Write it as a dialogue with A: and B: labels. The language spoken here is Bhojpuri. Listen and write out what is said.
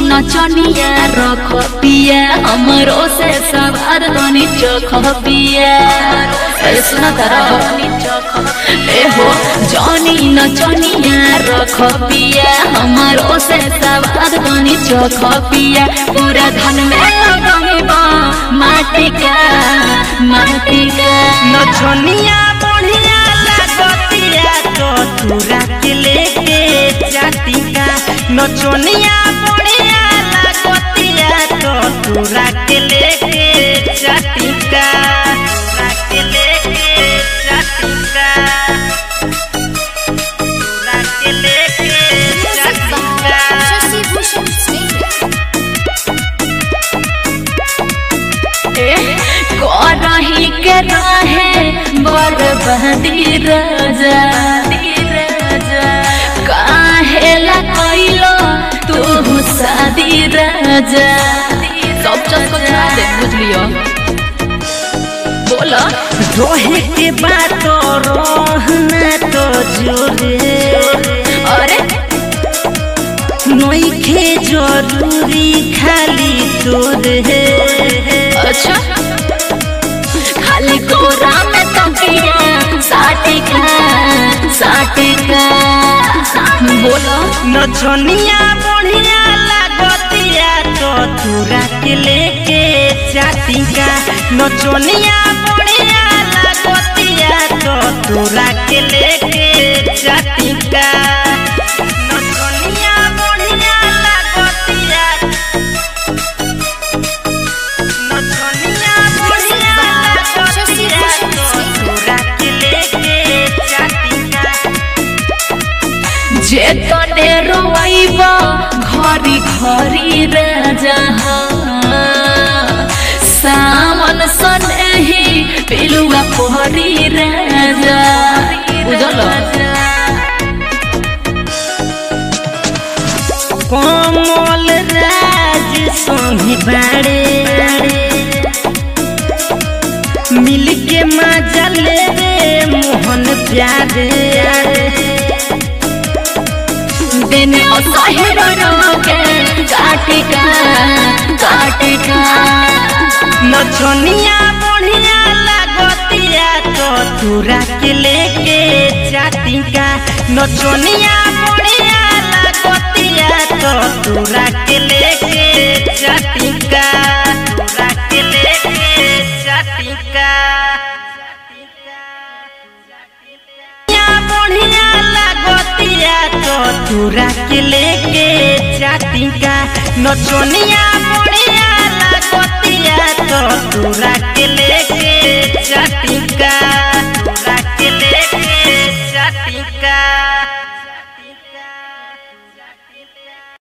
A: नचनिया रख पिया हमरो से सवार तनी चख पिया ए सुना तारा ए हो जनी नचनिया रख पिया हमरो से सवार तनी चख पिया पूरा धन में लगेबा माटी का माटी का
B: नचनिया बढ़िया लागतिया तो तोरा के लेके जातिका नचनिया बढ़िया लागतिया तो तोरा के लेके जातिका तोरा के लेके जातिका तोरा के लेके जातिका
C: शशि भूषण सिंह
A: करही के रहे बर्बादी राजा काहेला कइलो तू शादी राजा सब चीज को छोड़ा दे बुझलियो बोला
B: रोहे के बात रहना तो जोरे
A: अरे
B: नइखे जरूरी खाली तोरे
A: अच्छा खाली कोरा में तकिया साटिका साटिका बोलो
B: नचनिया बढ़िया लागतिया तो तोरा के लेके जातिका नचनिया बढ़िया लागतिया तो तोरा के लेके जातिका नचनिया बढ़िया लागतिया नचनिया बढ़िया लागतिया तो तोरा के लेके जातिका
A: जे तने रोइबा घरी घरी राजा सामन सनेही पिलुआ पोहरी राजा बुझल
B: कमल राज संगी बाड़े मिल के मजा ले रे मोहन प्यारे
A: देने असहिर रोके काटिका काटिका
B: नचनिया बढ़िया लागतिया तो तोरा के लेके जातिका नचनिया बढ़िया लागतिया तो तोरा के लेके जातिका तोरा के लेके जातिका बढ़िया लागतिया तो तोरा के लेके जातिका नचनिया बढ़िया लागतिया तो तोरा के